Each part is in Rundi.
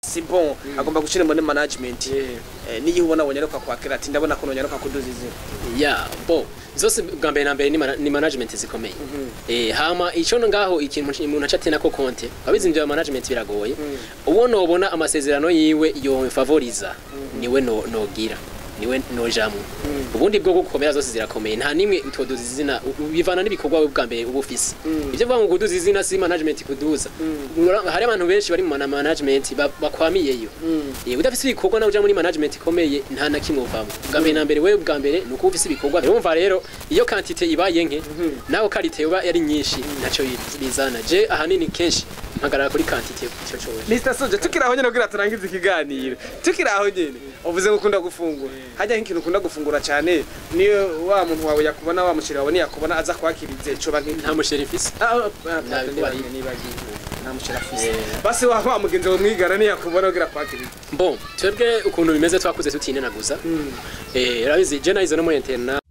si bon agomba gushira muri management Eh, niyo ubona wonyaruka kwakira ati ndabona ko nonyaruka kuduza izina ya bo zose bwa mbere na mbere ni mana- ni management zikomeye eh hama ico ngaho ikintu umuntu acate nako konte abizi ibyo management biragoye uwo nobona amasezerano yiwe yo favoriza niwe no nogira niwe nojamu ubundi bwo gukomera zose zirakomeye nta nimwe itoduza izina u- bivana n'ibikorwa bwa mbere uba ufise ivyo vuga ngo kuduza izina si management kuduza hari abantu benshi bari mu mana- management ba- bakwamiyeyo Eh, udafise ibikorwa nawe uja muri management ikomeye nta na kimwe uvamo bwa mbere na mbere wewe bwa mbere ni uko ufise ibikorwa urumva rero iyo quantité ibaye nke nawe qualité iba yari nyinshi naco bizana je ahanini kenshi mpagarara kuri quantité ico cose Mr. Soja tukiri aho nyene kugira turangize ikiganiro tukiri aho nyene uvuze ngo ukunda gufungura hajya nk'ikintu ukunda gufungura cyane niyo wa muntu wawe yakubona wa mushiri wawe niyakubona aza kwakirize coba nk'inta nta musheri mfise nta mushiri afise basi wa wa mugenzi wawe mwigana niyakubona kugira kwakirize bon twebwe ukuntu bimeze twakuze tutinenaguza eh urabizi je nahize no muri interna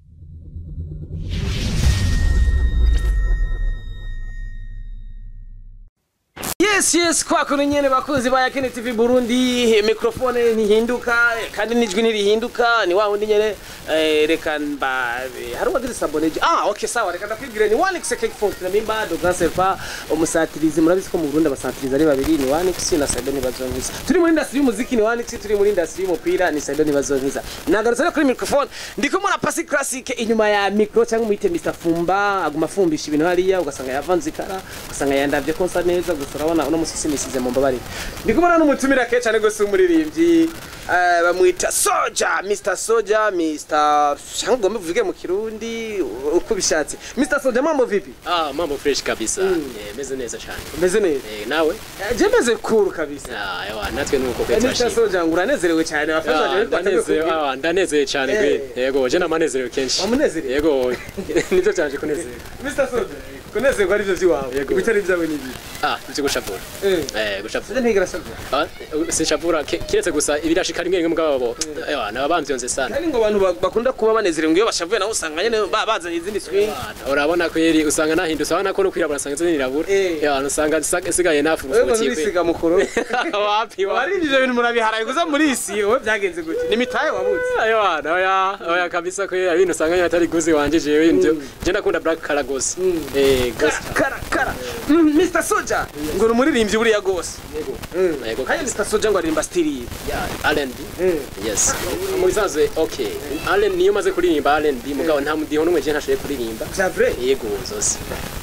yes yes kwa kuno nyene bakuzi ba Yakini TV Burundi mikrofone ntihinduka eh, kandi nijwi ntirihinduka ni wa wundi nyene eh, reka mba eh, hari uwagize saboneje ah okay sawa reka ndakwibwire ni Wanix Cake Funk na mimba do grand serpa umusatirizi murabizi ko mu Burundi abasatirizi ari babiri ni Wanix na Saido ni bazonkiza turi muri industry y'umuziki ni Wanix turi muri industry y'umupira ni Saido ni bazonkiza nagarutse rero kuri microphone ndiko mura pasi classic inyuma ya micro cyangwa umuyite Mr Fumba aguma afumbisha ibintu hariya ugasanga yavanze ikara ugasanga yandavye konsa neza gusa urabona uno musi simisize mu mbabare ndiko mura n'umutumira ke cyane gose umuririmbyi eh, bamwita Soja Mr Soja Mr cyangwa ugomba uvuge mu kirundi uko bishatse Mr Soja mambo vipi ah mambo fresh kabisa eh meze neza cyane umeze neza eh nawe Eh, je meze cool kabisa ah yawa natwe nuko Eh, kwe Mr turashima Soja ngo uranezerewe cyane Ah, bafasha ndanezerewe ah, ndanezerewe cyane Eh. gwe yego je namanezerewe kenshi Wamunezerewe? yego nivyo cyanje kunezerwa Mr Soja kunezerwa arivyo vyiwawe Yego. bitari vyawe nibi ah ivyo gushapura eh eh gushapura ntigera sabwa Ah, sinshapura ke- kiretse gusa ibirashika rimwe rimwe mugabo ewa nabamvyonze sana kandi ngo abantu ba- bakunda kuba banezerewe ngo iyo bashavuye nawe usanga nyene ba- bazanye izindi swing Ah, urabona ko yeri usanga nahindutse urabona ko no kwirabura usanga nzi nirabura Eh. ewa usanga nsa- nsigaye wewe ngo nafurufutiye nurisiga mukuru wapi wapi warindi ivyo bintu murabiharaye kuza muri isi wowe byagenze gute ni mitaye wabuze Ewa, oya, oya kabisa ko ibintu usanga nyine atari guzi wanje jewe ndio. Je ndakunda black color gose. Eh, gose. kara kara Mm, Mr Soja ngo ni umuririmbyi buriya gose Yego. Mm. Yego kandi kabisa. Mr Soja ngo aririmba stili yiwe Yeah, R&B. Yes. Mu bisanzwe okay. Allen niyo maze kuririmba R&B mugabo nta mudiho numwe je ntashoboye kuririmba. vya vrai Yego zose.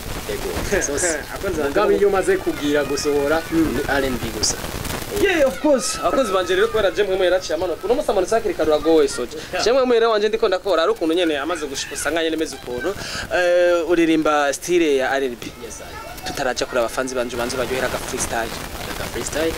Yego zose. Akonze Mugabo iyo maze kugira gusohora ni R&B gusa. Yeah, of course. Akozi banje rero kubera je mwemwe yaraciye amanuka. Uno musa amanutse hakiri kare uragoye soja. Je mwemwe rero wanje ndiko ndakora ari ukuntu nyene amaze gushika usanga nyene meze ukuntu. Eh uririmba style ya R&B. Yes, I. Tutaraja kuri abafanzi banje banze baryohera ga freestyle. Aka freestyle.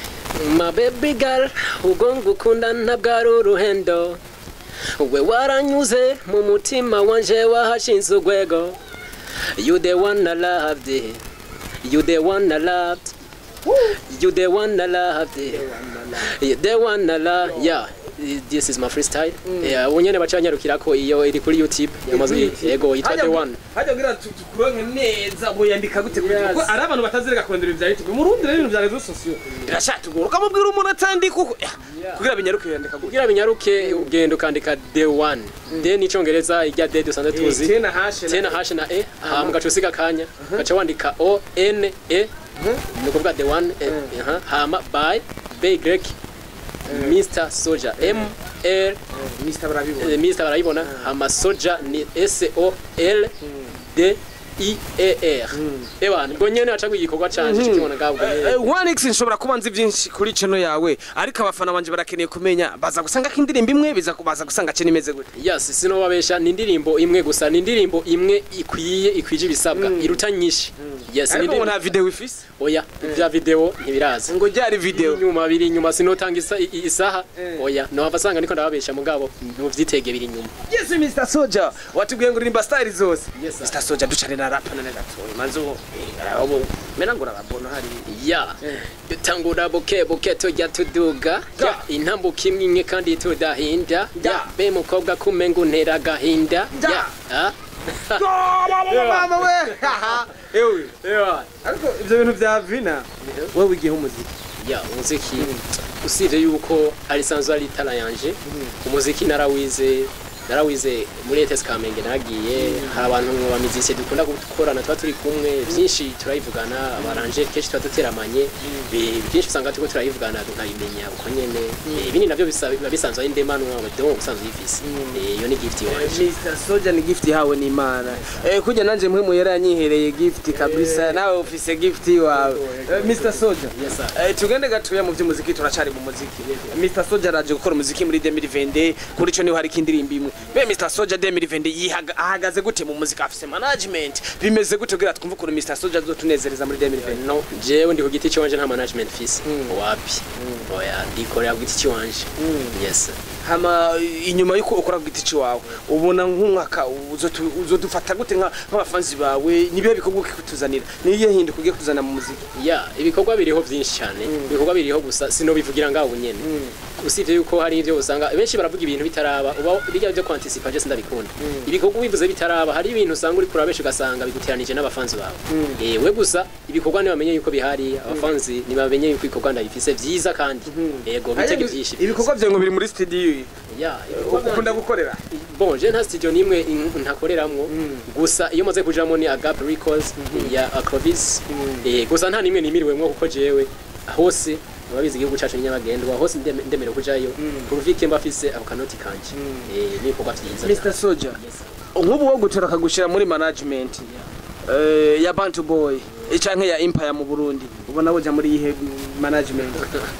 My baby girl, ubwo ngukunda ntabwo ari uruhendo we waranyuze mu mutima wanje wahashinze urwego you the one I loved you the one I loved you the one I loved you the one I loved yeah this is my freestyle yeah unyene bacanyarukira ko iyo iri kuri YouTube yamaze yego yitwa the one Hajya kugira tukuronke neza bo yandika gute Yes. kuko ari abantu batazireka kurondera ibya YouTube. Mu Burundi rero ibintu bya rezo sosiyo. Birashatugora ukamubwira umuntu atandika uko Yeah. kugira binyaruke yandika gute. kugira binyaruke ugenda ukandika the one the ni icongereza irya the dusanzwe tuzi Tena hashe. tena hash na e hama ugaca usiga akanya ugaca wandika o n e ni ukuvuga the one e, aha, hama by by grek mr soja m r Mr barabibona. eh, mr barayibona hama soja ni s o l d i e r ebana ubwo nyene aca igikorwa canje kikibona ngabwo Eh, Wanix nshobora kuba nzi byinshi kuri channel yawe ariko abafana banje barakeneye kumenya baza gusanga ko indirimbo imwe biza kubaza gusanga cene imeze gute yes sinobabesha ni indirimbo imwe gusa ni indirimbo imwe ikwiye ikwije ibisabwa iruta nyinshi yes ni ariko ngo indirimbo nta video ifise oya vya video ntibiraza ngo ryari video inyuma biri inyuma sinotanga isa- i- isaha Eh. oya nohava asanga ndiko ndababesha mugabo ntuvyitege biri inyuma yes Mr Soja watubwiye ngo uririmba style zose Yes, sir. Mr Soja ducane na rap na gatoya manzo abo mena ngo rabona hari ya dutangura buke buke tujya tuduga Ga. Ya, intambuka imwe imwe kandi tudahinda Ya. Ya, be mukobwa kumenga untera agahinda Ya. Ya, ah. mama we ewe Ewa. ariko ivyo bintu vya vina wowe wigiye umuziki ya umuziki usibye yuko ari sanzwe ari itara yanje umuziki narawize narawize muri ETS Kamenge nagiye hari abantu ba musicien dukunda gukorana tuba turi kumwe byinshi turayivugana abaranje kenshi tuba duteramanye bi- byinshi usanga turiko turayivugana tukayimenya uko nyene Eh, ibindi navyo bisa- biba bisanzwe ari ndemanwa donc usanzwe uyifise Eh, iyo ni gift wanje Mr. Soja ni gift yawe ni Imana. Eh kuja nanje mwe mu yera yanyihereye gift kabisa nawe ufise gift wawe. Eh, Mr. Soja. Yes, sir. Eh tugende gatuya mu by'umuziki turacari mu muziki. Mr. Soja araje gukora umuziki muri 2020 kuri cyo niho hari kindirimbo imwe. Be Mr. Soja 2020 yihaga ahagaze gute mu muziki afise management bimeze gute kugira twumve ukuntu Mr. Soja azotunezereza muri 2020. no jewe ndi ku giti ciwanje nta management fise wapi oya ndikorera ku giti ciwanje yes hama inyuma yuko ukora ku giti ciwawe ubona nk'umwaka uzotu- uzodufata gute nka- nk'abafanzi bawe nibihe bikorwa ugiye kutuzanira niyo hinduka ugiye kutuzana mu muziki ya ibikorwa biriho byinshi cyane ibikorwa biriho gusa sinobivugira ngaho nyene usibye yuko hari ivyo usanga benshi baravuga ibintu bitaraba uba bijya byo kwantisipa je sindabikunda ibikorwa bivuze bitaraba hari ibintu usanga uri kura benshi ugasanga biguteranije n'abafanzi bawe eh we gusa ibikorwa ntibamenye yuko bihari abafanzi ntibamenye yuko ibikorwa ndabifise vyiza kandi yego bitege byinshi ibikorwa byawe ngo biri muri studio ya ibikorwa ukunda gukorera bon je nta studio nimwe in- ntakoreramwo gusa iyo maze kujamo ni agap records ya acrovis eh gusa nta nimwe nimiriwemwo kuko jewe hose murabizi igihugu cacu ni nyabagendwa hose ndeme- ndemerewe kujayo kuruvike mba afise ako kanoti kanje eh n'ibikorwa vyiza Mr. Soja Yes, sir. nk'ubu wo gutora akagushira muri management eh, ya Bantu Boy canke ya Empire mu Burundi ubona woja muri ihe management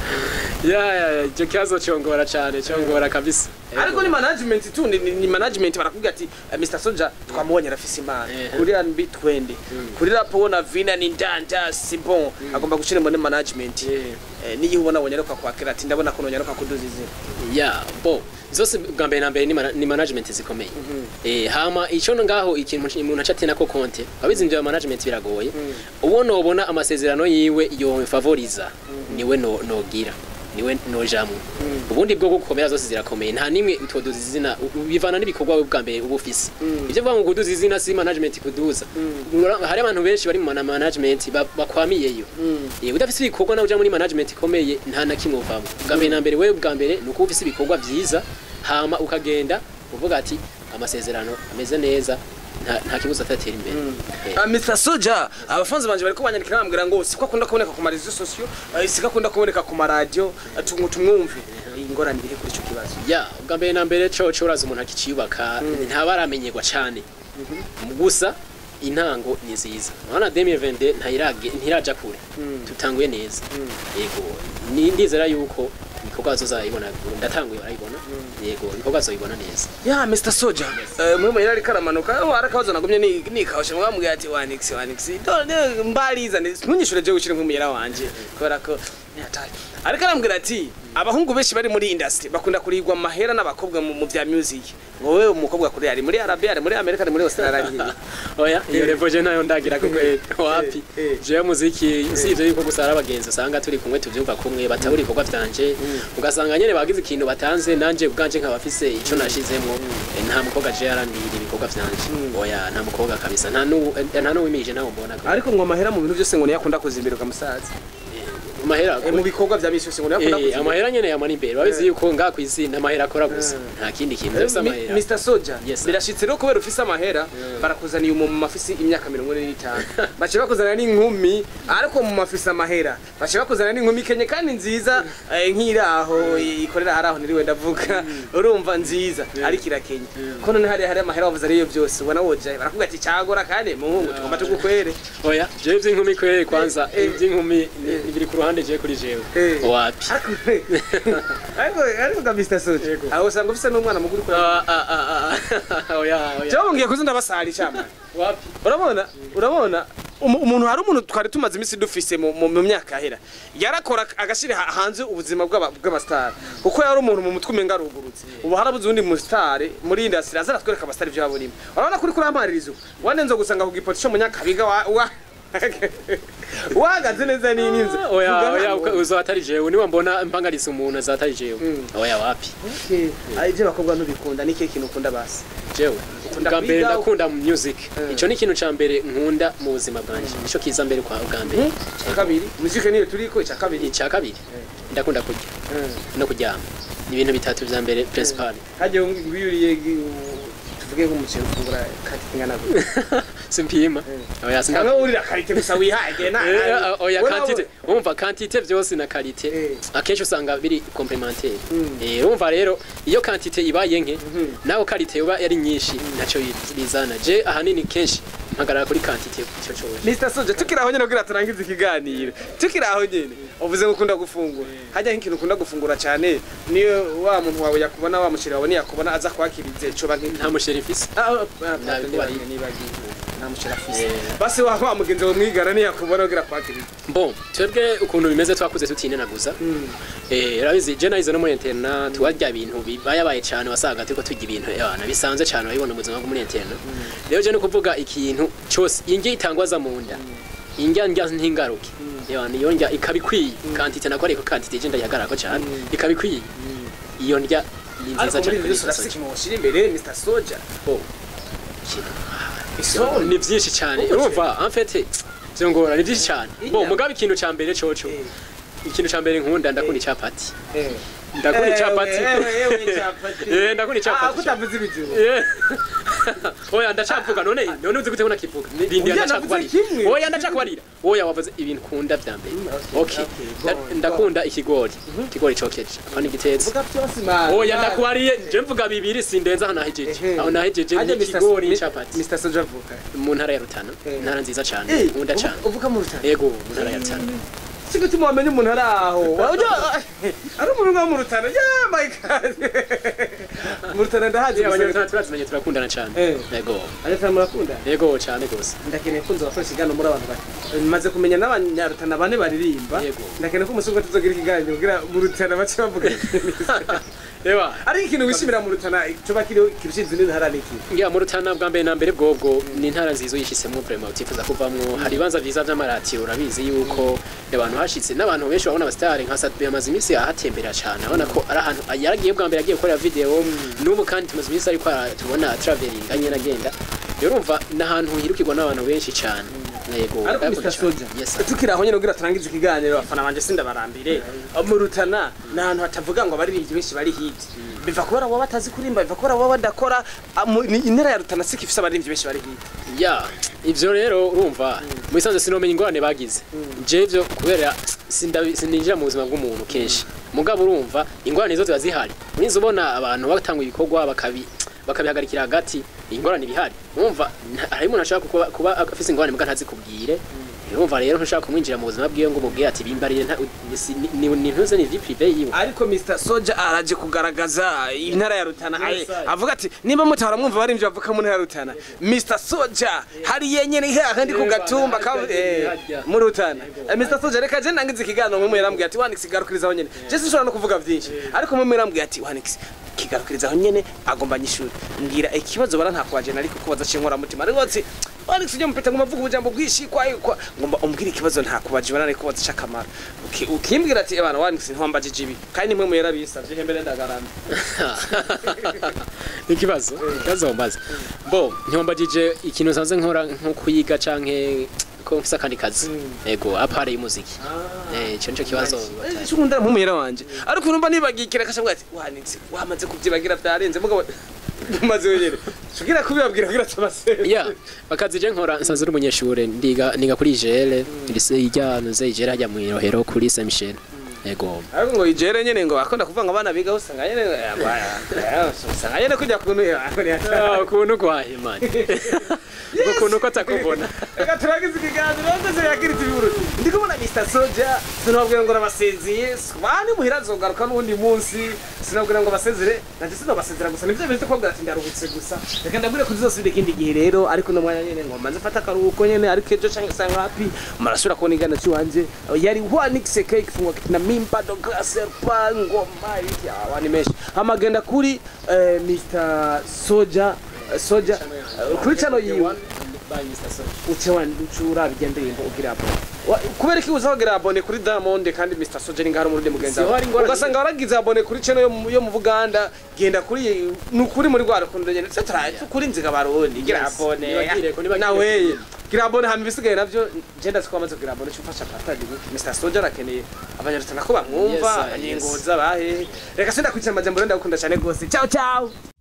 ya ya ya, ico kibazo congora cane congora kabisa ariko ni management tu ni, ni ni management barakubwira ati eh, Mr. Soja twamubonye arafise imana Eh. kuri R&B twende kuri rap ubona Vina ni ndanda si bon agomba gushira muri management Eh. Eh, niyo ubona wonyaruka kwakira ati ndabona ko nonyaruka kuduza izina ya bo zose bwa mbere na mbere ni, mana, ni management zikomeye eh hama ico ngaho ikintu umuntu acatena ko konte abizi ibyo management biragoye uwo nobona amasezerano yiwe yo favoriza niwe no nogira niwe nojamwe ubundi bwo gukomera zose zirakomeye nta nimwe utoduza izina u- bivana n'ibikorwa we bwa mbere uba ufise ivyo vuga ngo kuduza izina si management kuduza Ura- hari abantu benshi bari mu mana- management ba- bakwamiyeyo Eh, udafise ibikorwa nawe uja muri management ikomeye nta na kimwe uvamo bwa mbere na mbere wewe bwa mbere ni uko ufise ibikorwa vyiza hama ukagenda uvuga ati amasezerano ameze neza nta, nta kibuza atatera imbere Eh. Ah, Mr. Soja abafanzi banje bariko banyandikira bambwira ngo siko akunda kuboneka ku marezo sosiyo siko akunda kuboneka ku maradiyo eh, tu- tumwumve ingorane iri kuri ico kibazo ya bwa mbere na mbere co co uraza umuntu akiciyubaka ntaba aramenyerwa cane gusa intango ni nziza urabona 2022 ntayirage ntiraja kure tutanguye neza yego ni ndizera yuko ibikorwa bazozayibona ndatanguye barayibona yego ibikorwa bazoyibona neza ya Mr. Soja eh, mwe mwe ariko aramanuka aho arakabazo nagumye ni nikawusha mwambwiye ati wanix wanix done mbariza ntunyishure je gushira nk'umuyera wanje kubera ko ni hatari ariko arambwira ati abahungu benshi bari muri industry bakunda kurigwa amahera n'abakobwa mu mu vya music ngo wewe umukobwa kuri ari muri Arabia ari muri Amerika ari muri Australia oya iyo revo je nayo ndagira ko kweli wapi Eh, eh. je muziki usivye yuko gusa ari abagenzi usanga turi kumwe tuvyumva kumwe batabura ibikorwa vyanje ugasanga nyene bagize ikintu batanze nanje ubwanje nkaba afise ico nashizemwo eh, nta mukobwa je yaranira ibikorwa vyanje oya nta mukobwa kabisa nta nu eh, nta nuwimije nawe mbona ko ariko ngo amahera mu bintu byose ngo niyo akunda kuzimbira ukamusaza amahera Eh, mu bikorwa vya misi yose ngo niyo akunda Eh, kuzimbira amahera nyene yamana imbere babizi yuko ngaha kw'isi n'amahera akora gusa nta kindi kintu vyose Mi- amahera Mr. Soja Yes, sir. birashitse rero kubera ufise amahera barakuzaniye umu mafisi imyaka mirongo ine n'itanu bace bakuzanira n'inkumi ariko mu mafisi amahera bace bakuzanira n'inkumi kenye kandi nziza eh, nk'iraho ikorera haraho niriwe ndavuga urumva nziza ariko irakenye ko none hari hari amahera wavuze ariyo byose ubona wojaye barakubwira ati cyagora kandi muhungu tugomba tugukwere oya jewe ivy'inkumi kweri kwanza Eh, eh. ivy'inkumi ni- biri ku ruhande je kuri jewe Eh. wapi ariko ariko ariko ga Mr. Soja Yego. aho usanga ufise n'umwana muguru kuri Ah, ah, ah, ah. oya oya Cyangwa ngiye kuzinda basari cyama wapi urabona urabona umu- umuntu hari umuntu twari tumaze iminsi dufise mu- mu mu myaka yahera yarakora agashyira ha- hanze ubuzima bw'aba- bw'abasitari kuko yari umuntu mu mutwe umenga arugurutse ubu harabuze uwundi musitari muri indasitiri aza aratwereka abasitari ibyo babonimo urabona kuri kuri amaririzo wanenze gusanga ku gipoti cyo mu nyakabiga wa wa- wahagaze neza ni n'inzu oya Vuga oya hano. uzo atari jewe niba mbona mpangaritse umuntu azatari jewe oya wapi Okay. Ah, ibyo bakobwa ntubikunda ni ikihe kintu ukunda basi jewe Ukunda bwa mbere kwiga, ndakunda music Eh. ico ni ikintu ca mbere nkunda mu buzima bwanje nico kiza mbere kwa bwa mbere icya kabiri muzike niyo turiko icya kabiri icya kabiri ndakunda kurya no kuryama ni ibintu bitatu vya mbere principal hajya wiyuriye tuvuge nk'umuceri ufungura kati ingana gute simpima oya sinda cyangwa wurira karite gusa wihaye na Eh, oya we quantité nawe- umva quantité vyose na qualité Eh. akenshi usanga biri complémentaire Mm. eh umva rero iyo quantité ibaye nke Mhm. naho qualité yoba yari nyinshi naco bizana je ahanini kenshi mpagarara kuri quantité ico cose Mr. Soja tukiri aho nyene kugira turangize ikiganiro tukiri aho nyene uvuze ngo ukunda gufungura hajya nk'ikintu ukunda gufungura cyane niyo wa muntu wawe yakubona wa muceri wawe yakubona aza kwakirize coba nk'inka nta musheri mfise Nabikubariye. nta muceri afise Eh. basi wa wa mugenzi wawe mwigana ntiyakubona kugira kwakirize bon twebwe ukuntu bimeze twakuze tutinenaguza eh rabizi je nahize no muri interna tuwarya ibintu bibayabaye cyane wasaga turiko turya ibintu abana bisanzwe cyane babibona mu buzima bwo muri interna rero je no kuvuga ikintu cyose indya itangwaza mu nda indya ndya ntingaruke yabana iyo ndya ikabikwiye kantite nako ariko kantite je ndayagarako cyane ikabikwiye iyo ndya ni ariko nziza muri cyane ibyo kuri byose urafise Mr. ikintu woshira imbere Mr. Soja Oh. isoni ni byinshi cyane Uko urumva en fait byongora ni byinshi cyane bo Inyama. mugabe ikintu ca mbere coco Eh. ikintu ca mbere nkunda ndakunda icapati Eh. ndakunda icapati Ewe, ewe, ewe, icapati. Eh, ndakunda Ah, icapati kutavuze ibijuru Eh. oya ndacavuga none none uzi gute unakivuga ndindi Ujya ndacakubarira navuze kimwe. oya ndacakubarira oya wavuze ibintu kunda vya mbere okay, okay okay, Nda- go, ndakunda ikigori ikigori cokeje apana igitetse vuga byose man oya ndakubariye je mvuga bibiri sindenza aho nahejeje Ehe. aho nahejeje Hajya ni Mr. ikigori Mi- icapati Mr. Soja avuka mu ntara ya Rutana Eh. intara nziza cyane Eh, nkunda cyane uvuga- uvuga mu rutana yego mu ntara ya Rutana si gutuma wamenya umuntu ari aho Wajya- ari umuntu nka mu rutana yeah my god mu rutana ndahazi Yeah, gusa- abanyarwanda turazimanye turakundana cyane Eh. yego abanyarutana murakunda yego cyane gose ndakeneye ko nzabafasha ikiganiro muri abantu bane maze kumenya n'abanyarutana bane baririmba Yego. ndakeneye ko umunsi umwe tuzogira ikiganiro kugira mu rutana bace bavuga reba ari ikintu wishimira mu rutana coba kiriho kirusha izindi ntara n'iki ngira mu Rutana bwa mbere na mbere bwobwo ni intara nziza uyishyizemo vraiment utifuza kuvamwo hari ibanza vyiza vy'amaratiro urabizi yuko abantu hashitse n'abantu benshi babona abasitari nka Sadbe amaze iminsi ahatembera cyane abona ko ari ahantu yaragiye bwa mbere agiye gukorera video n'ubu kandi tumaze iminsi ariko ara- tubona traveling anyene agenda rero urumva ni ahantu hirukirwa n'abantu benshi cyane yego ariko ndakunda Mr. cane. Soja yes sir. tukiri aho nyine kugira turangize ikiganiro abafana banje sindabarambire mu rutana ni ahantu hatavuga ngo abaririmbyi benshi bari hiti biva kubera waba batazi kurimba biva kubera waba badakora ah, mu- ni- intera ya rutana siko ifise abaririmbyi benshi bari hiti ya ivyo rero urumva mu bisanzwe sinomenya ingorane bagize je ivyo kubera sindabi- sininjira mu buzima bw'umuntu kenshi mugabo urumva ingorane zo ziba zihari urinze ubona abantu batanga ibikorwa bakabi bakabihagarikira hagati ingorane ibihari urumva nta- hari umuntu ashaka kuba, kuba afise ingorane muga ntazikubwire urumva rero ntushaka kumwinjira mu buzima bwiwe ngo umubwire ati bimbarire nta- si- ni- ni ni ntuze ni vie privée yiwe ariko Mr. Soja araje kugaragaza intara ya Rutana Yes, aye sir. avuga ati niba mutahora mwumva abaririmbyi bavuka mu ntara ya Rutana Mr. Soja hari yenyene hahandi ku gatumba ka eh, mu Rutana Eh, Mr. Soja reka je nangize ikiganiro mu yarambwiye ati Wanix garukirizaho nyene je sinshobora no kuvuga vyinshi ariko mu yarambwiye ati Wanix kigarukirizaho nyene agomba nyishuri mbwira ikibazo bara nta kwaje nari kukubaza cinkora mutima ariko ati Wanix ujye mupeta ngo mavuga ubujambo bwishi kwa kwa ngomba umbwira ikibazo nta kubaje bara nari kubaza cakamara Uki- ukimbwira ati ebana Wanix ntiwambajije ibi kandi nimwe mu yarabisavye hembere ndagaramba ikibazo ikibazo wambaza bo ntiwambagije ikintu nsanze nkora nko kuyiga canke ko mfise akandi kazi ego apare y'umuziki eh ico nico kibazo cyo nkunda mpumira wanje ariko urumva nibagikira kashabwa ati wanitse wamaze kubyibagira byarenze mugabo umaze wenyene tugira kubibabwira kugira tabasere ya akazi je nkora nsanze uri umunyeshure ndiga niga kuri IGL lycée ijya nuze IGL hajya mu Irohero kuri Saint Michel ego ariko ngo igere nyene ngo akunda kuvuga ngo abana biga usanga nyene usanga nyene kujya kuntu Ah, ukuntu kwahe mani ubwo kuntu ko atakubona reka turagize ikiganiro ndetse yakiritse ibiburuti ndi kubona Mr. Soja sinababwira ngo nabaseziye bani muhira azogaruka n'uwundi munsi sinabwira ngo basezere nanje sinabasezera gusa nivyo bifite kubabwira ati ndaruhutse gusa reka ndabwire ko tuzosubira ikindi gihe rero ariko no mwanya nyene ngo manze fata akaruhuko nyene ariko ejo canke sanga happy marasubira kubona igana cy'iwanje yari Wanix cake ifungwa na Mimba do Serpa ngoma iki abani menshi amagenda kuri eh, Mr. Soja Soja eh, kuri channel yiwe uce wandicura bigenda ndirimbo ugira hapo Wa- kubera iki uza wagira abone kuri Diamond kandi Mr Soja ngaho muri mugenzi Siho hari ingorane. ugasanga waragize abone kuri channel yo mu- yo mu Buganda genda kuri nukuri muri rwa rukundo nyene tse tara kuri nziga barundi gira Yes. abone Nibagire ko, nibagire nawe gira abone hama ibisigaye navyo genda twamaze kugira abone cyufasha patadi Mr Soja arakeneye abanyarutana ko bamwumva Yes, sir, yes. abanyengoza bahe reka sinda kwicara amajambo ndakunda cyane gose ciao ciao